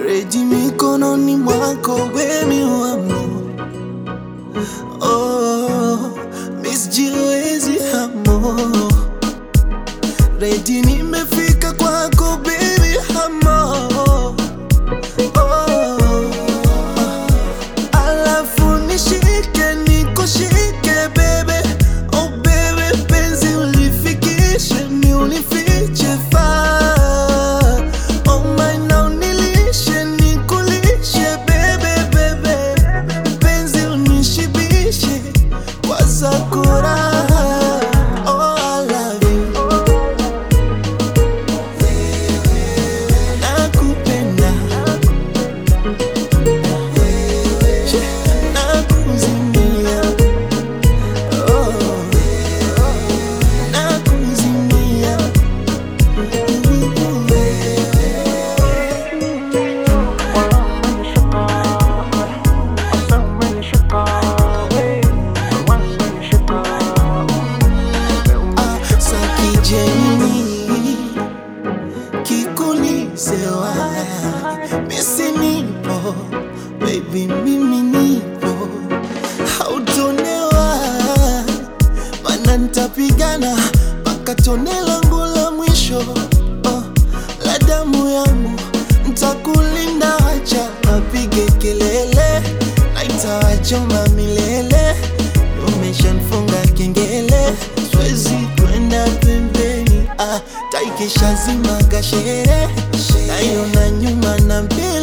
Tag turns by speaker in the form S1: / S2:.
S1: reji mikononi mwako wemi wamo oh, misjiwezi hamo reji nimefika kwako baby hamo oh, alafu nishike nikushike bebe oh bebe penzi ulifikishe ni ulifiche faa oh my now nilishe nikulishe bebe bebe penzi unishibishe kwa sakura oh I love you nakupenda nakuzimia oh, nakuzimia Ah, sakijeni kikulisewa misi nipo baby mimi nipo hautonewa mana ntapigana mpaka tone langu la mwisho oh, la damu yangu ntakulinda acha apige kelele naitawachoma milele umeshanfunga kengele swezi kwenda pembeni ah, taikisha zima gashere naiona nyuma na mbele